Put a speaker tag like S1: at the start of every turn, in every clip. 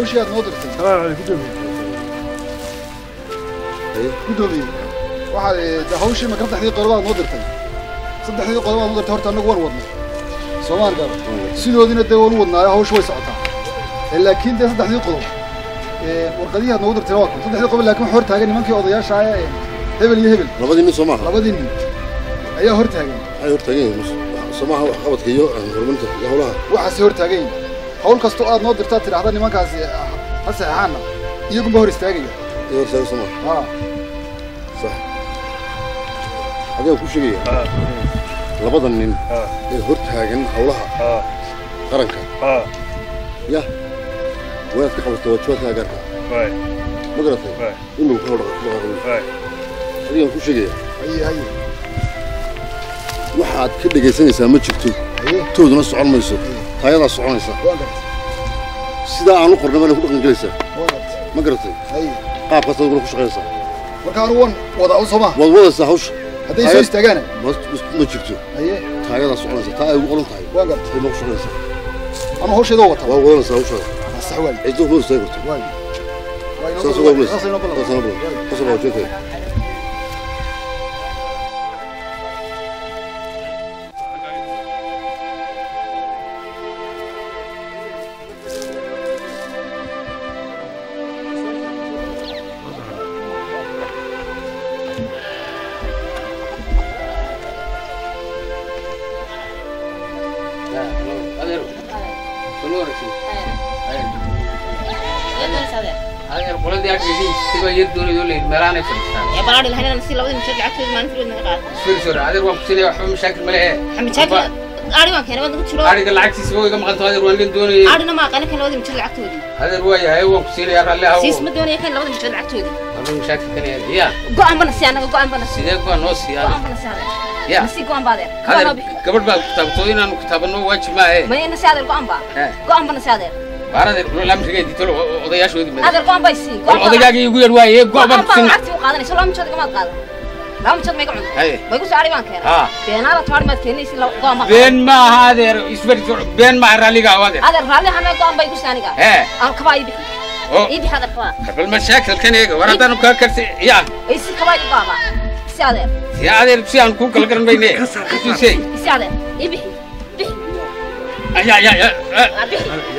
S1: hawshii aad noo dirtay gudoomiye waxaad eh, de hawshii ma saddexdii qodob aad noo dirtay saddexdii qodob aad noo dirtay horta annagu waan wadnay soomaan gaar sidoodina dee waan u wadnaayo hawshu way socotaa Eh, laakiin dee saddexdii qodob eh, warqadihii aad noogu dirtay waa kan saddexdii qodob laakiin waxa hor taagan nimankii odayaasha ah ee hebel iyo hebel
S2: labadii nin soo maaha
S1: labadii nin ayaa hor taagan
S2: maxay hortaagan yihiin somaha wax qabadka iyo horumarinta iyo howlaha
S1: waxaasi hor taagan yihin hawl kastoo aad noo dirtaa tidhaahda nimankaasi ah, ha saxeexaana iyagunba hor istaagaya
S2: iyo hortaagan soo maaha
S1: haa
S2: sax adigaan ku sheegaya labada nin ee hortaagan howlaha qaranka ya wanaad ka qabato waajibaadkaa gaarka ma garatay inuu ka hodhaqaaqo adigaan ku sheegaya
S1: haye haye
S2: waxaad ka dhegaysanaysaa ma jirto
S1: haye
S2: tooduna socon mayso taayadaa soconaysa
S1: waan gartay
S2: sidaa aan u qornay baana ku dhaqan gelaysaa
S1: waan gartay
S2: ma garatay
S1: haye
S2: qaabkaas aduguna ku shaqaysaa
S1: marka anu wan wada u sooma
S2: waad wadaysaa hawsha
S1: hadday soo istaagaana
S2: ma ma jirto
S1: haye
S2: taayadaa soconaysa taa ay ugu qoran tahay
S1: waan gartay
S2: ay ma ku shaqaysaa
S1: anu hawsheeda wata
S2: waa wadanaysaa hawshaada
S1: sax waay
S2: ciddo kuma istaagi karto
S1: waay waay
S2: saas uga bulaysa
S1: saas inoo
S2: saas
S1: ballan
S2: inoo bulaysa saas waa jeekay
S3: adeer qoladii aggeedii siba yar doonayoo leyd meelaanay fadhiistaan
S4: يا بلاد الهنا نسي لو مشاكل عكس ما نفرد نقال
S3: isfirsore adeer waan kusinaya waxba mashaakil ma lehe
S4: مشاكل أري ما كان وين قلت له
S3: ariga lacagtiisa waa iga maqanto adeer waan len doonayay
S4: أري ما قال كان لو مشاكل عكتودي
S3: adeer waa yahay waan kusiinaya ralli hawo
S4: سيس مدوني كان لو مشاكل عكتودي
S3: waxba mashaakil kan yahay ya
S4: قام بنا سيانا قام بنا
S3: sidee kuwaa noo siiya
S4: قام بنا سيانا
S3: ya
S4: نسي قام بعدين
S3: adeer gabadh baa kitaabtoo inaanu kitaabano waajib maahe
S4: ما ينا سيانا قام با قام بنا سيانا
S3: baar adeer lamrigeedii tolo odayaashoodii mada
S4: هذا قام بايسي
S3: bal odaygaagii igu yar waaye
S4: قام
S3: go'ban
S4: بنا
S3: kusinna
S4: عكتي وقادني سلام مشاكل ما قادن لا مشاكل ما يقعد
S3: haye
S4: ما يقول سعري ما كان
S3: ها
S4: بينا لا تواري ما تكني سي لو قام
S3: been maaha adeer isfirsor been maaha ralliga aw adeer
S4: هذا الرالي هنا قام بايقول ساني قال
S3: hee
S4: أنا كباي بي
S3: oo
S4: يبي هذا كبا
S3: bal mashaakilkan eega war haddaanu kaa karsi ya
S4: يسي كباي بابا سيانا
S3: si adeer si aan kuu kala garan mayne tusey
S4: سيانا يبي بي
S3: ya ya ya
S4: بي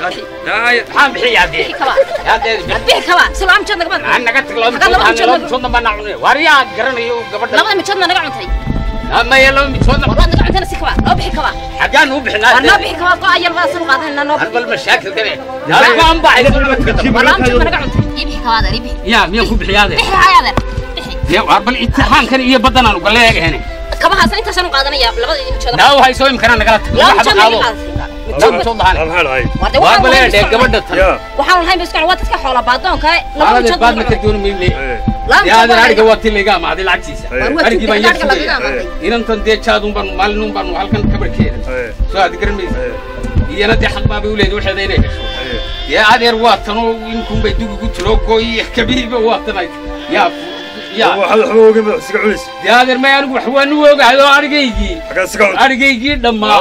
S3: maxaan bixiyaa dee
S4: بي كبا
S3: yaa dee
S4: بي كبا سلام مشاكل ما
S3: aan naga tag laba
S4: Haddaan laba
S3: mijood
S4: mijood
S3: laba mijoodna baan nacunay war yaa garanayo gabadha
S4: labada mijoodna naga cuntay
S3: maya laba mijoodna
S4: warbaad naga cuntayna si kaba noo bixi kaba
S3: xaggaan u bixinaa
S4: waa noo bixi kaba go-a yar baa sanu qaadanayna noo
S3: hal bal mashaakilkan e anagaan baa iga dulma
S4: waa laba mijoodna naga cuntay ii bixi kaba adeer ii bixi
S3: ya miyaan ku bixiyaa dee
S4: bixi haya adeer bixi
S3: dee war bal imtixaankan iyo baddanaan ugala eegahene
S4: kabahaasan intaasanu qaadanaya labada mijood
S3: naa waxay soo imkanaa nagala tag
S4: laba
S3: waxba
S4: mijood naga
S3: qaado
S4: qaadatay
S3: laba mijood lahane
S4: waa de
S3: waa
S4: waxaan
S3: bale
S4: lahayn
S3: dhee
S4: biskuun
S3: gabadha tan
S4: waxaan lahayn biskuun waa dadka xoola baadoonka laba
S3: adeer
S4: mijood
S3: baadna ka dooni mayne
S4: laba
S3: yaa adeer
S4: mijood
S3: ariga waa tii layga amaaday lacagtiisa arigii baan yar sugaya inantan dee jaadun baanu maalinun baanu halkan kabarkeeda soo aad garan maysa iyana dee xaq baabay u leedahay waxeeda inay hesho dee adeer waa tanoo inkun bay dugigu tiro gooy kabihiiba waa tanay yaa yaa dee adeer may anigu wax waan u ogahay oo arigaygii arigaygii dhammaa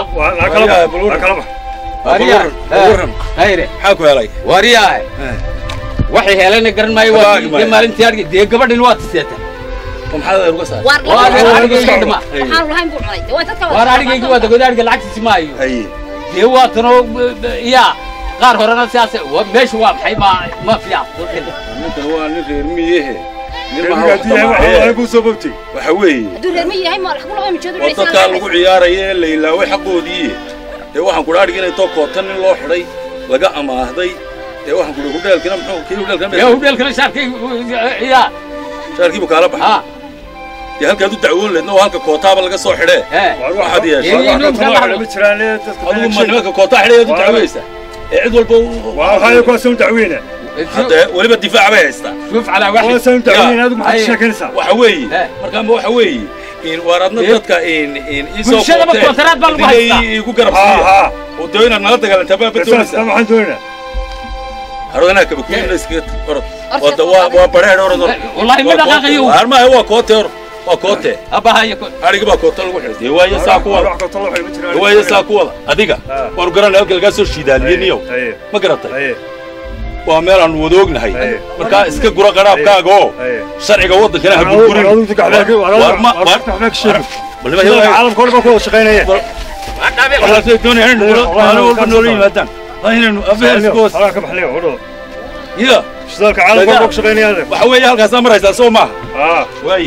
S3: wariyaa hayre
S5: maxaa ku helay
S3: wariyaa waxay helayna garan maayo waa dee maalintii arigay dee gabadhin waa tiseeta
S5: oo maxaad adeer uga saar
S4: waar
S3: waa adeer
S4: laba
S3: arigaygii dhammaa
S4: waxaan lahayn buu cunay de waa dadka
S3: waar arigaygii waa dagood ariga lacagtiisi maayo
S5: haye
S3: dee waa tanoo yaa qaar horena sidaas wa- meesha waa maxay ma ma fiican
S5: ninkan waa nin reer miyehe nin
S6: Reer
S5: maha
S6: miyi
S5: wax
S6: haddii yahay,
S5: dhamma
S6: waxa-
S5: ee.
S6: waxa kuu soo bogtay.
S5: waxa weeye
S4: hadduu reer ma yahay ma lagu laba mijood
S5: oo dadkaa lagu ciyaaraya ee la ilaaway xaqoodii dee waxaan kudha adhig inay too kootan nin loo xidhay laga amaahday dee waxaan kudha hudheelkina muxuu kii
S3: yaa
S5: hudheelkina
S3: hudheelkana shaarkay yaa
S5: shaarkiibu kaala baxay
S3: ha
S5: dee halkaad u dacwoon leedna waa halka kootaaba laga soo xidhee
S3: he
S6: Waar
S5: waxaad
S6: waxa-
S5: yeeshay
S6: waar
S3: Ee,
S6: waxa
S3: inuu
S6: kaloo
S3: kala
S6: xidhan ma jiraan, ee, dadka
S5: adigu ma
S6: banaanka
S5: nimanka kootaa xidhayaad u
S6: Waa-
S5: dacweysaa ee cid walba u-
S6: waa waxaa kuwaas u dacweyna
S5: hadda weliba difaac bay haystaa
S3: شوف على واحد
S6: kuwaas u dacweyna adigu maxaad
S3: Haye.
S6: sheekanaysaa
S5: waxa weeye
S3: Eh.
S5: markaama waxa weeye in waar adna
S3: Eh.
S5: dadka in in isoo
S3: Bulshada ma kontaraad baa lagu haystaa.
S5: igu garab
S6: haa
S5: siiya
S6: haa
S5: oo doo inaad nala dagaalantaa baa
S6: saas
S5: badoonaysaa
S6: maxaan doonaynaa
S5: harodanaha kaba kuina iskaga orod
S4: Orod.
S5: wada waa waa bareer orod orod
S3: والله ما دقاقيو
S5: armaha waa koote orod waa koote
S3: ابا هاي
S5: ariga baa koota lagu xidhay dee waayo saa ku
S6: Waar
S5: wada
S6: wax kaloo xidhan ma jiraan.
S5: dee waayo saa ku wada adiga
S6: Ah.
S5: waanu garanay halka lagaa soo shiidaaliyeniyow
S6: Haye,
S5: ma garatay
S6: haye.
S5: waa meel aan wada ognahay
S6: Aye.
S5: markaa iska gura qaraabkaaga oo
S6: Aye.
S5: sharciga waddankana ha
S6: Adigu-
S5: burburin
S6: adigu dadka waxba ka-
S5: War- war- ma-
S6: war-
S5: war-
S6: waxba ka sheegin.
S5: bal
S6: Dadka
S5: nimanka-
S6: caalamka oo dhan baa ku wada shaqaynaya.
S5: waxaasay doonayaan in
S6: Wallahi,
S5: maalin walba
S6: ka
S5: noola
S6: soo
S5: yimaadaan waa inaynu afeerskoos
S6: Halkaa ka baxlaya, wadho.
S5: ya
S6: Shidaalka caalamka oo dhan ku shaqaynayaan.
S5: waxa weeye halkaasaa maraysaa soo maaha
S6: Ah.
S5: waayi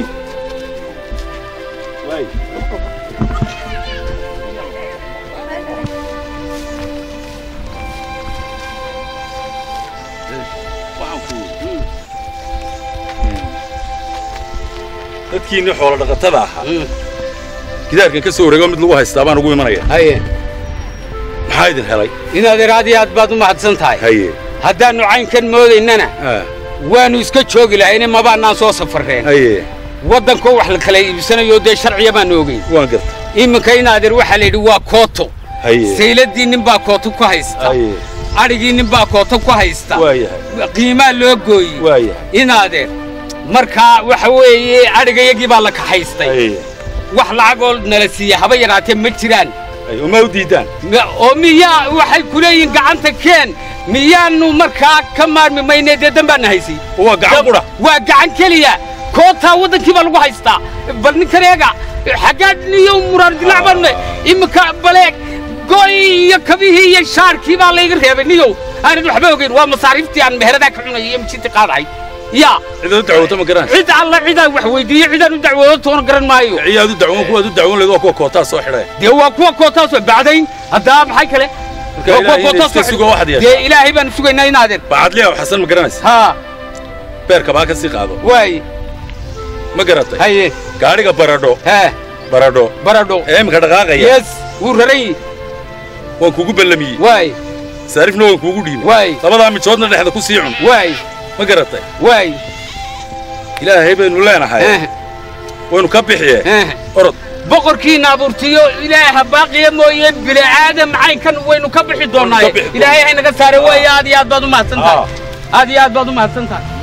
S5: waayi dadkiinni xoolo dhaqatada ahaa gidaarkan ka soo wareego mid lagu haystaa baan ugu imanaya
S3: haye
S5: maxaa idin helay
S3: inaad aad iyo aad baad u mahadsan tahay
S5: haye
S3: haddaannu caynkan moodaynana
S5: ah,
S3: waannu iska joogi lahayne mabaannaan soo safarreen
S5: haye
S3: waddankoo wax la kala iibsanayo dee sharciya baan ogeyn
S5: waan garta
S3: iminka inaadeer waxaa la yidhi waa kooto
S5: haye
S3: sayladii nin baa kooto ku haysta
S5: haye
S3: adhigii nin baa kooto ku haysta
S5: waayahay
S3: qiimaa loo gooyey
S5: waayahay
S3: inaadeer markaa waxa weeye adhigayagii baa la kaxaystay
S5: haye
S3: wax lacagoo nala siiya haba yaraatee ma jiraan
S5: haye uma u diidaan
S3: Ma- oo miyaa waxay ku leeyihiin gacanta keen miyaannu markaa ka maarmi maynee dee dan baana haysay
S5: waa gacan qudha
S3: waa gacan keliya kootaa waddankii baa lagu haystaa bal ninkan eega xaggaad niyo muraar dilaac baanne iminka baleeg goy iyo kabihii iyo shaarkii baa layga reebay niyow aanad waxba ogeyn waa masaariiftii aan meheradaa ka cunayay iyo mijintii qaadahay yaa
S5: cidaad u dacwooto ma garanaysa
S3: cid alla cidaan wax weydiiye cidaan u dacwoodo toona garan maayo
S5: ciyaad u dacwoon kuwaad u dacwoon leed waa kuwa kootaa soo xidhay
S3: dee waa kuwa kootaas waa bacdayn haddaa maxay kale
S5: Marka
S3: Waa kuwa
S5: ilaahay
S3: kootaas
S5: iska
S3: waa-
S5: sugo waxaad yeeshaa.
S3: dee ilaahay baan sugaynaa inaadeen
S5: bacadliya xasan ma garanaysa
S3: haa
S5: beerka baa ka sii qaado
S3: waay
S5: ma garatay
S3: haye
S5: gaadhiga baradho
S3: hee
S5: baradho
S3: baradho
S5: ee imika dhaqaaqaya
S3: yes wuu raran yihi
S5: waan kuugu ballamiyey
S3: waay
S5: saarifna waan kuugu dhiibay
S3: waay
S5: labadaa mijoodna dhexda ku sii cun
S3: waay
S5: ma garatay
S3: waay
S5: ilaahay baynu leenahay
S3: eh,
S5: waynu ka bixiye
S3: eh.
S5: orod
S3: boqorkiina abuurtiyo ilaaha baaqiya mooye bini aadam caynkan waynu ka bixi doonaaye
S5: bixi doonaa.
S3: ilaahay haynaga saare waaye aad iyo aad baad u mahadsan tahay
S5: Ah.
S3: aad iyo aad baad u mahadsan tahay